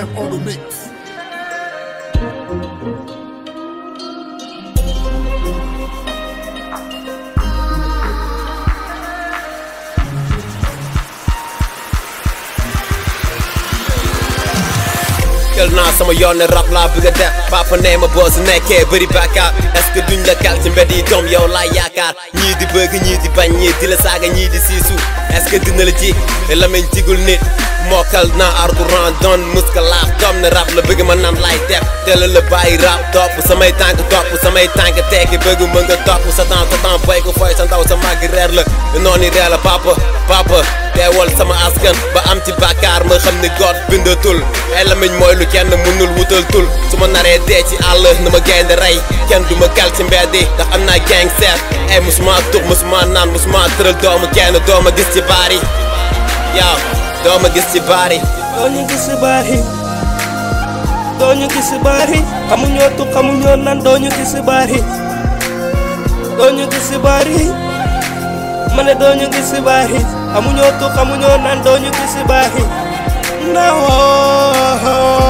M on the mix. jël naa sama yoon ne rap laa bëgg a def papa nee ma boo su nekkee bëri bàkkaar est-ce que duñ la kal ci mbedd yi doom yow laa yaakaar ñii di bëgg ñii di bañ ñii di la saaga ñii di siisu est-ce que dina la ji lamañ jigul nit mokkal naa arguran doon muska laaf doom ne rap la bëgg ma nan laay def teel la bàyyi rap topp samay tànk topp samay tànk tekki bëgg mën nga topp sa temps sa temps boy ko fooy sa ndaw sa màgg reer la noonu reer la papa papa teewal sama askan ba am ci bàkkaar ma xam ni god bindatul ay lamiñ mooy lu kenn mënul wutal tul su ma naree dee ci àll na ma gaynde rey kenn du ma kal ci mbedd yi ndax am naa gang seet ay musuma tux musuma naan musuma tëral doomu kenn dooma gis ci baar yi yaaw dooma gis ci baar yi doo ñu gis si baar yi doo ñu gis si baar yi xamuñoo tu xamuñoo nan doo ñu gis si baar yi doo ñu gis si baar yi ma ne doo ñu gis si baar yi xamuñoo tu xamuñoo nan doo ñu gis si baar yi na woo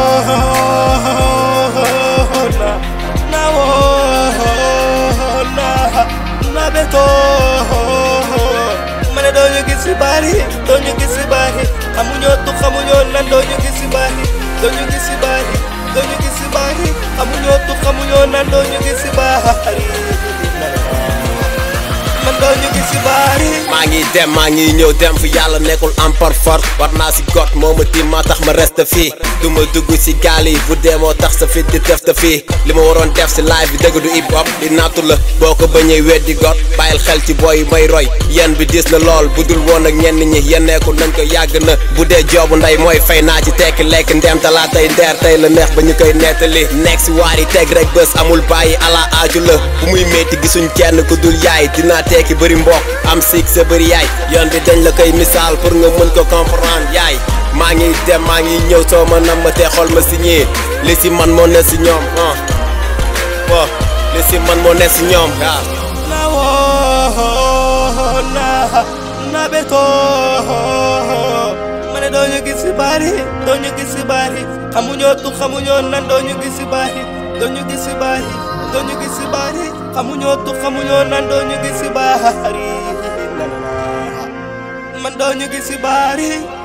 na na woo na na betoo ma ne doo ñu gis si baar yi doo ñu gis si baar yi xamuñoo tu xamuñoo nan doo ñu gis si baar yi doo ñu gis si baar yi doo ñu gis si baar yi xamuñoo tu xamuñoo nan doo ñu gis si baar yi man doo ñu gis si baar yi maa ngi dem maa ngi ñëw dem fi yàlla nekkul am par force war naa si got moo ma tiim maa tax ma reste fii du ma dugg si gaal yi bu dee moo tax sa fit di def te fii li ma waroon def si live bi dëgg du hip hop di nattu la boo ko bañee weddi got bàyyil xel ci booy yi may roy yen bi diis na lool bu dul woon ak ñenn ñi yen nekkul nañ ko yàgg na bu dee joobu ndey mooy fay naa ci tekki lekk ndem talaa tey ndeer tey la neex ba ñu koy nettali nekk si waar yi teg rek bés amul bàyyi ala aaju la bu muy métti gisuñ kenn ku dul yaay dinaa tekki bëri mbokk am siik sa bëri yaay yoon bi dañ la koy misaal pour nga mën ko comprendre yaay maa ngi dem maa ngi ñëw soo ma nam ma te xool ma si ñii li si man moo ne si ñoom ah waaw li si man moo ne si ñoom waaw na woo na na betoo ma ne doo ñu gis si baar yi doo ñu gis si baar yi xamuñoo tu xamuñoo nan doo ñu gis si baar yi doo ñu gis si baar yi doo ñu gis si baar yi xamuñoo tu xamuñoo nan doo ñu gis si baar yi man doo ñu gis si baar yi